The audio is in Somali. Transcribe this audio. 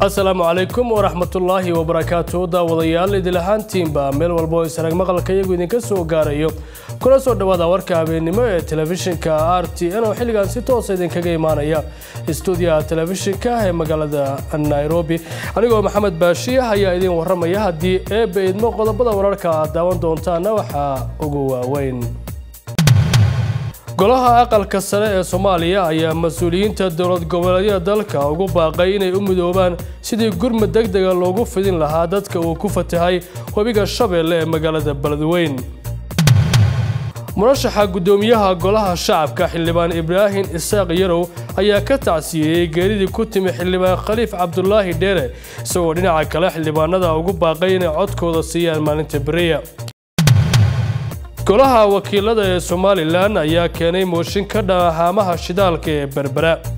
asalaamu calaykum waraxmatullaahi wabarakaatu daawadayaal idil ahaantiinba meel walba oo isarag maqalka iyagu idinka soo gaarayo kuna soo dhowaada warka habeennimo ee telefishinka r t n oo xilligan si toosa idinkaga imaanaya stuudiyaha telefishinka ee magaalada nairobi anigoo maxamed baashiya ayaa idiin waramaya haddii eebba idmo qodobada wararka aad daawan doontaana waxaa ugu waaweyn golaha aqalka sare ee soomaaliya ayaa mas-uuliyiinta dowlad goboleedyada dalka ugu baaqay inay u midoobaan sidii gurmud deg dega loogu fidin lahaa dadka uu ku fatahay webiga shabeelle ee magaalada beledweyn murashaxa guddoomiyaha golaha shacabka xildhibaan ibraahim isaaq yarow ayaa ka tacsiyeeyey geeridii ku timi xildhibaan khaliif cabdulaahi dheere isagoo dhinaca kale xildhibaanada ugu baaqay inay codkooda siiyaan maalinta beriya golaha wakiilada ee somalilan ayaa keenay mooshin ka dhan haamaha shidaalka ee berbera